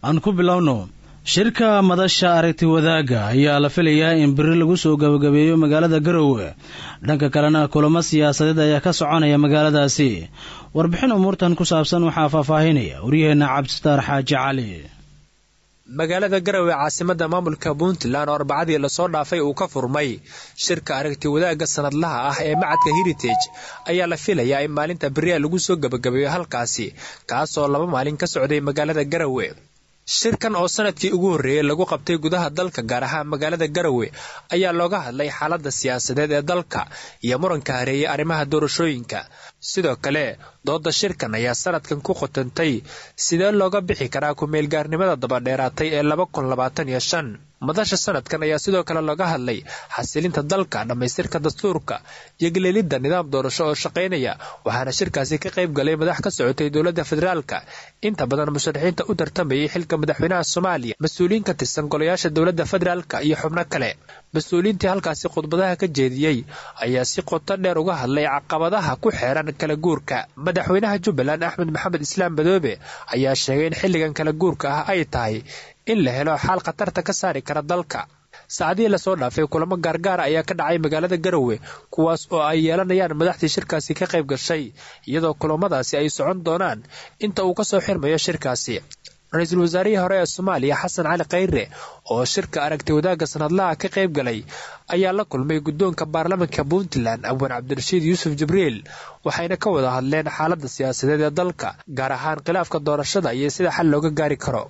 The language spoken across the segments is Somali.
aan ku bilowno shirka madasha aragti wadaagga ayaa la filayaa in beri lagu soo gabagabeeyo magaalada garowe dhanka kalena kulamo siyaasadeed ayaa ka soconaya magaaladaasi warbixin umuurtan ku saabsan waxaa faahfaahinaya waryaheenna cabdisitaar xaaji cali magaalada garowe caasimada maamulka puntland oo arbacadii lasoo dhaafay uu ka furmay shirka aragti wadaagga sanadlaha ah ee macadka heritage ayaa la filayaa in maalinta beriya lagu soo gabagabeeyo halkaasi kaasoo laba maalin ka socday magaalada garowe shirkan oo sanadkii ugu horreeyey lagu qabtay gudaha dalka gaar ahaan magaalada garowe ayaa looga hadlay xaaladda siyaasadeed ee dalka iyo muranka hareeyay arrimaha doorashooyinka sidoo kale dooda shirkan ayaa sanadkan ku qotantay sidee looga bixi karaa ku-meelgaarnimada dabadheeraatay ee laba kun labaatan iyo shan madasha sanadkan ayaa sidoo kale looga hadlay xasilinta dalka dhammaystirka dastuurka iyo galeelidda nidaam doorasho oo shaqaynaya waxaana shirkaasi ka qayb galay madax ka socotay dowladda federaalka inta badan musharaxiinta u tartamayay xilka madaxweynaha soomaaliya mas-uuliyiin ka tirsan golayaasha dowladda federaalka iyo xubno kale mas-uuliyiintii halkaasi khudbadaha ka jeediyey ayaa si qoto dheer uga hadlay caqabadaha ku xeeran kala guurka madaxweynaha jubbaland axmed maxamed islaam badoobe ayaa sheegay in xilligan kala guurka ah ay tahay in la helo xaal khatarta ka saari kara dalka saacadihii lasoo dhaafay kulamo gaargaara ayaa ka dhacay magaalada garowe kuwaas oo ay yeelanayaan madaxdii shirkaasi ka qayb gashay iyadoo kulamadaasi ay socon doonaan inta uu kasoo xirmayo shirkaasi ra-iisul wasaarihii hore ee soomaaliya xasan cali khayre oo shirka aragti wadaagga sanadlaha ka qayb galay ayaa la kulmay guddoonka baarlamaanka puntland abwaan cabdirashiid yuusuf jibriil waxayna ka wada hadleen xaaladda siyaasadeed ee dalka gaar ahaan khilaafka doorashada iyo sida xal looga gaari karo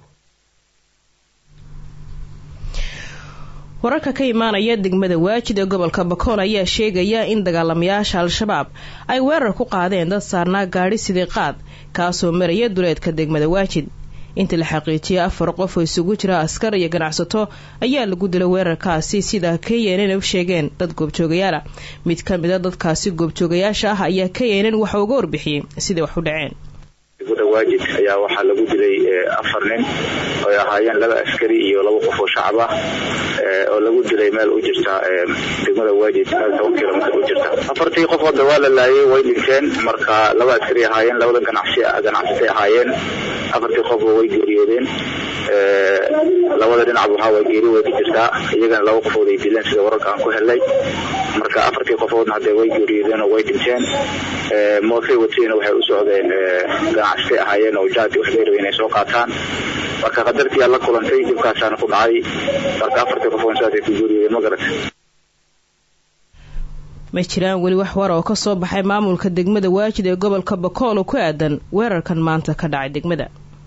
wararka ka imaanaya degmada waajid ee gobolka bakool ayaa sheegaya in dagaalamayaasha al-shabaab ay weerar ku qaadeen dad saarnaa gaadhi sidii qaad kaasoo maraya duleedka degmada waajid intii la xaqiijiyay afar qof oo isugu jira askar iyo ganacsato ayaa lagu dilay weerarkaasi sida knn u sheegeen dad goobjoogayaala mid ka mida dadkaasi goobjoogayaasha ah ayaa knn waxa uga warbixiyey siday wax u dhaceen degmada waajid ayaa waxaa lagu dilay afar nin oy ahaayeen laba askari iyo laba qof oo shacab ah oo lagu dilay meel u jirta degmada waajid meel toban kilomitr u jirta afartii qof hadda waa la laayay way dhinteen marka laba askari ahaayeen labadan ganacsi ganacsatay ahaayeen afartii qofba way geeriyoodeen labada dhinac waxaa geeri way ka jirtaa iyagana laba qofood ay dileen sida wararka aan ku helnay marka afartii qofoodna hadee way geeriyoodeen oo way dhinteen mootay watayna waxay u socdeen ganacsatay ahaayeen oo jaadi wax bay rabeen inay soo qaataan marka qadartii la kulantay dibkaasaana ku dhacay marka afartii qofood saasay ku geeriyoodeen ma garata ma jiraan weli wax war oo ka soo baxay maamulka degmada waajid ee gobolka bakool oo ku aadan weerarkan maanta ka dhacay degmada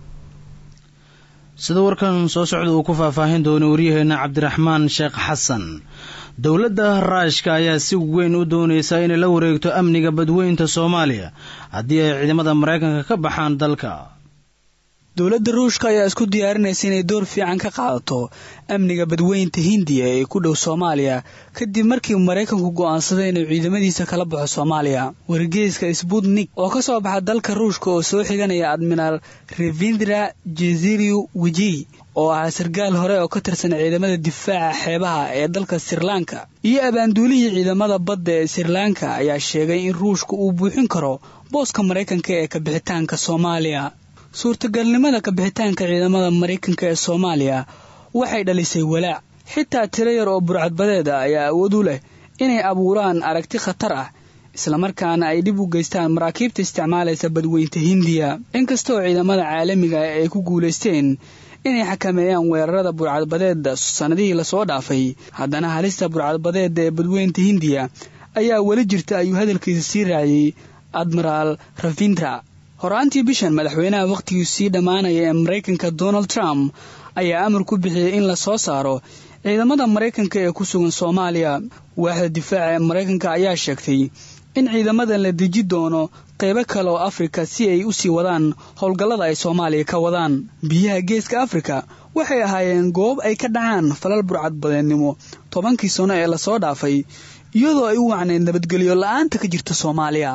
sida warkan soo socda uu ku faahfaahin doono waryaheena cabdiraxmaan sheekh xasan dowladda raashka ayaa si weyn u doonaysa inay la wareegto amniga badweynta soomaaliya haddii ay ciidamada maraykanka ka baxaan dalka dowladda ruushka ayaa isku diyaarinaysa inay door fiican ka qaadato amniga badweynta hindiya ee ku dhow soomaaliya kadib markii maraykanku go'aansaday inuu ciidamadiisa kala baxo soomaaliya wargeyska sbutnik oo ka soo baxa dalka ruushka oo soo xiganaya admiraal revindra jeziriu wijii oo ahaa sarkaal hore oo ka tirsan ciidamada difaaca xeebaha ee dalka sirlanka iyo abaanduulihii ciidamada badda ee sirlanka ayaa sheegay in ruushka uu buuxin karo booska maraykanka ee kabixitaanka soomaaliya suurtagalnimada kabixitaanka ciidamada maraykanka ee soomaaliya waxay dhalisay walaac xitaa tiro yar oo burcadbadeed ah ayaa awood u leh inay abuuraan aragti khatar ah islamarkaana ay dhib u geystaan maraakiibta isticmaalaysa badweynta hindiya inkastooo ciidamada caalamiga ah ay ku guulaysteen inay xakameeyaan weerarada burcadbadeeda sannadihii lasoo dhaafay haddana halista burcadbadeeda ee badweynta hindiya ayaa weli jirta ayuu hadalkiisa sii raaciyey admiraal ravindra horaantii bishan madaxweynaha wakhtigii sii dhammaanaya ee maraykanka donald trump ayaa amar ku bixiyey in la soo saaro ciidamada maraykanka ee ku sugan soomaaliya waaxda difaaca ee maraykanka ayaa sheegtay in ciidamadan la deji doono qaybo kale oo afrika si ay u sii wadaan howlgallada ay soomaaliya ka wadaan biyaha geeska afrika waxay ahaayeen goob ay ka dhacaan falal burcadbadeednimo tobankii sano ee lasoo dhaafay iyadoo ay u wacneyd nabadgelyo la-aanta ka jirta soomaaliya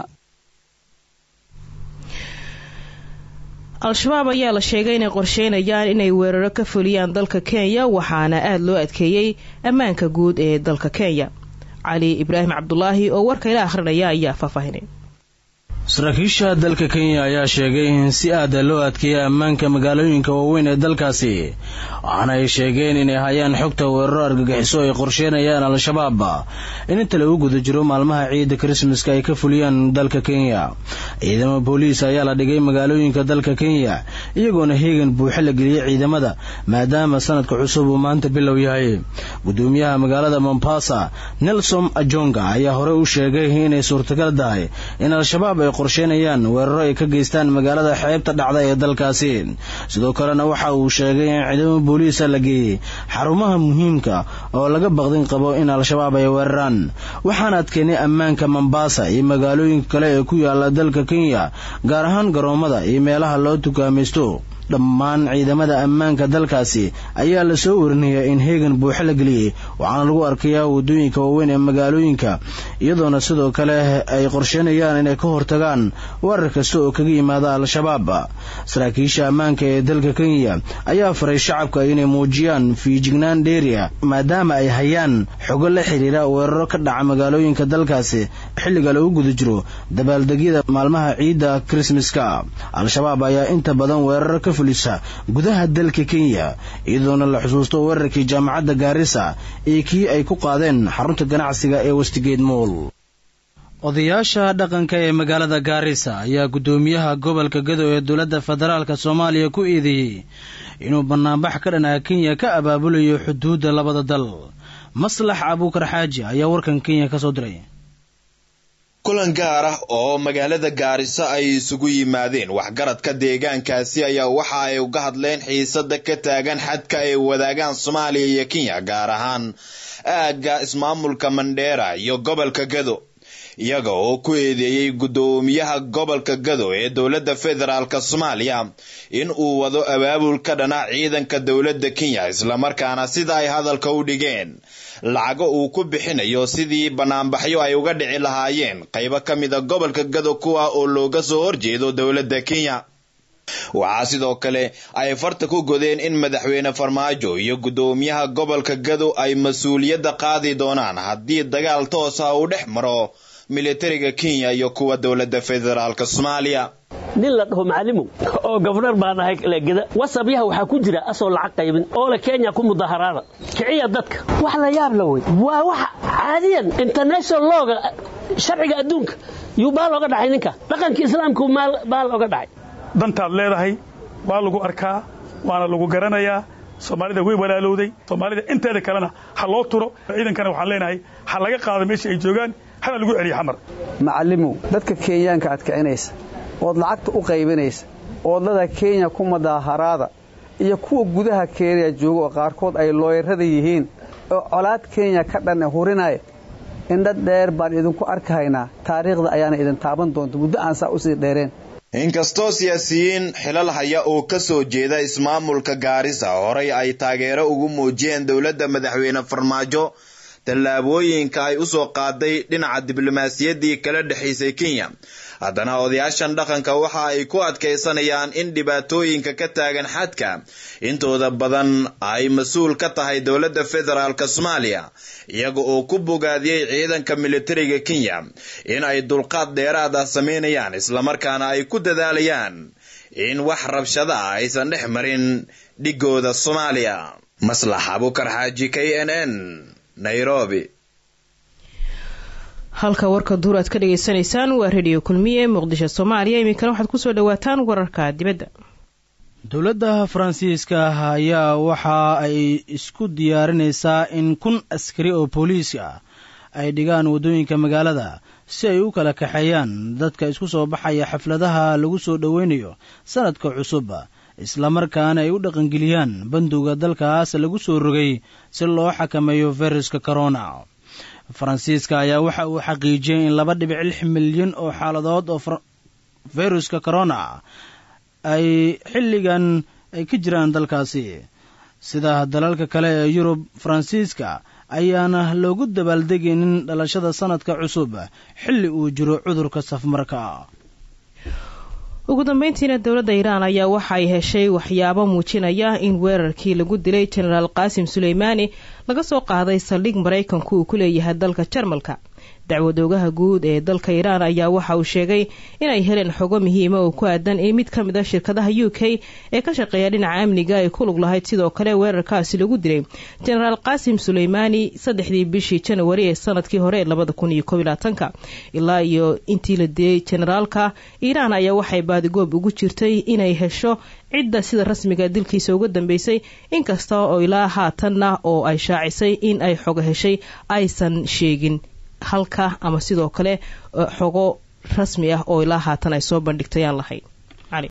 al-shabaab ayaa la sheegay inay qorsheynayaan inay weeraro ka fuliyaan dalka kenya waxaana aada loo adkeeyey ammaanka guud ee dalka kenya cali ibraahim cabdulaahi oo warka ila akhrinaya ayaa faahfaahinay saraakiisha dalka kenya ayaa sheegay in si aada loo adkeeyay ammaanka magaalooyinka waaweyn ee dalkaasi waxaana ay sheegeen inay hayaan xogta weeraro argagixiso ay qorsheynayaan al-shabaab in inta lagu guda jiro maalmaha ciidda krismaska ay ka fuliyaan dalka kenya ciidamo booliis ayaa la dhigay magaalooyinka dalka kenya iyagoona heegan buuxe la geliyey ciidamada maadaama sanadka cusub uu maanta bilow yahay gudoomiyaha magaalada mombasa nelson ajonga ayaa hore u sheegay inay suurtagal tahay in al-shabaab ay qorsheynayaan weeraro ay ka geystaan magaalada xeebta dhacda ee dalkaasi sidoo kalena waxa uu sheegay in ciidamo booliisa la geeyey xarumaha muhiimka oo laga baqdin qabo in al-shabaab ay weeraraan waxaan adkeynay ammaanka mombasa iyo magaalooyinka kale ee ku yaala dalka kenya gaar ahaan garoomada iyo meelaha loo tukaamaysto dhammaan ciidamada ammaanka dalkaasi ayaa la soo warinayaa in heegan buuxo la geliyey waxaana lagu arkayaa waddooyinka waaweyn ee magaalooyinka iyadoona sidoo kale ay qorsheynayaan inay ka hortagaan weerar kasta oo kaga yimaada al-shabaab saraakiisha ammaanka ee dalka kenya ayaa faray shacabka inay muujiyaan fiijignaan dheeriya maadaama ay hayaan xogo la xiriira weeraro ka dhaca magaalooyinka dalkaasi xilliga lagu guda jiro dabaaldegyada maalmaha ciidda krismaska al-shabaab ayaa inta badan weeraro ka gudaha dalka kenya iyadoona la xusuusto weerarkii jaamacadda gaarisa iyo kii ay ku qaadeen xarunta ganacsiga ee westigeed mool odayaasha dhaqanka ee magaalada gaarisa ayaa guddoomiyaha gobolka gado ee dowladda federaalk soomaaliya ku eedeeyey inuu banaanbax ka dhanaa kenya ka abaabulayo xuduudda labada dal maslax abuukar xaaji ayaa warkan kenya ka soo diray kulan gaar ah oo magaalada gaariso ay isugu yimaadeen waxgaradka deegaankaasi ayaa waxa ay uga hadleen xiisada ka taagan xadka ay wadaagaan soomaaliya iyo kenya gaar ahaan aagga ismaamulka mandheera iyo gobolka gado iyaga oo ku eedeeyey guddoomiyaha gobolka gado ee dowladda federaalk soomaaliya in uu wado abaabul ka dhana ciidanka dowladda kenya islamarkaana sida ay hadalka u dhigeen lacago uu ku bixinayo sidii banaanbaxyo ay uga dhici lahaayeen qaybo ka mida gobolka gado kuwa oo looga soo horjeedo dowladda kenya waxaa sidoo kale ay farta ku godeen in madaxweyne farmaajo iyo guddoomiyaha gobolka gado ay mas-uuliyadda qaadi doonaan haddii dagaal toosa uu dhex maro militariga kenya iyo kuwa dowladda federaalk soomaaliya nin la dhaho macalimow oo gobnar baan ahay legeda wasabyaha waxaa ku jira asoo lacag qaybin oo le kenya ku mudaharaada kiciya dadka wax la yaab la wey waa wax caadiyan international looga sharciga adduunka yuu baa looga dhacay ninka dhaqanka islaamku baa looga dhacay dantaad leedahay waa lagu arkaa waana lagu garanayaa soomaalida way walaalowday soomaalida inteeda kalena ha loo turo ciidankana waxaan leenahay ha laga qaado meesha ay joogaan hana lagu celiyo xamar macallimow dadka kenyaanka aad kicinaysa ood lacagta u qaybinaysa oodlada kenya ku madaaharaada iyo kuwa gudaha kenya jooga oo qaarkood ay looyarada yihiin oo colaad kenya ka dhan hurinaya indha dheer baan idinku arkahaynaa taariikhda ayaana idin taaban doonta muddo aan saa usii dheereen inkastoo siyaasiyiin xilal haya oo ka soo jeeda ismaamulka gaarisa horay ay taageero ugu muujiyeen dowladda madaxweyne farmaajo tallaabooyinka ay u soo qaaday dhinaca diblomaasiyaddii kala dhexaysay kenya haddana odayaashan dhaqanka waxa ay ku adkaysanayaan in dhibaatooyinka ka taagan xadka intooda badan ay mas-uul ka tahay dowladda federaalk soomaaliya iyaga oo ku bogaadiyey ciidanka militariga kenya in ay dulqaad dheeraad ah samaynayaan islamarkaana ay ku dadaalayaan in wax rabshada ah aysan dhex marin dhigooda soomaaliya maslax abukar xaaji k n n nairobi halka warka duur aad ka dhagaysanaysaan waa rediyo kulmiye muqdisho soomaaliya iminkana waxaad kusoo dhawaataan wararka dibadda dowladda faransiiska ah ayaa waxa ay isku diyaarinaysaa in kun askari oo booliis ah ay dhigaan waddooyinka magaalada si ay u kala kaxeeyaan dadka isku soo baxaya xafladaha lagu soo dhoweynayo sanadka cusub islamarkaana ay u dhaqangeliyaan bandowga dalkaas lagu soo rogay si loo xakameeyo fayraska corona faransiiska ayaa waxa uu xaqiijiyey in laba dhibic lix milyan oo xaaladood oo fayruska corona ay xilligan ay ka jiraan dalkaasi sida dalalka kale ee yurub faransiiska ayaana loogu dabaaldegaynin dhalashada sanadka cusub xilli uu jiro cudurka safmarka ugu dambeyntiina dowladda iiraan ayaa waxa ay heshay waxyaabo muujinaya in weerarkii lagu dilay jenaraal qaasim suleymaani laga soo qaaday saldhig maraykanku uu ku leeyahay dalka jarmalka dacwadoogaha guud ee dalka iiraan ayaa waxa uu sheegay inay heleen xogo muhiima oo ku aadan in mid ka mid a shirkadaha u k ee ka shaqeeya dhinaca amniga ay ku lug lahayd sidoo kale weerarkaasi lagu dilay jenaraal qaasim suleymaani saddexdii bishii janawari ee sanadkii hore labada kun iyo kob labaatanka ilaa iyo intii la dilay jenaraalka iiraan ayaa waxay baadigoob ugu jirtay inay hesho cidda sida rasmiga dilkiisa uga dambeysay inkasta oo ilaa haatanna oo ay shaacisay in ay xogo heshay aysan sheegin halka ama sidoo kale xogo rasmi ah oo ilaa haatan ay soo bandhigtay aan lahayn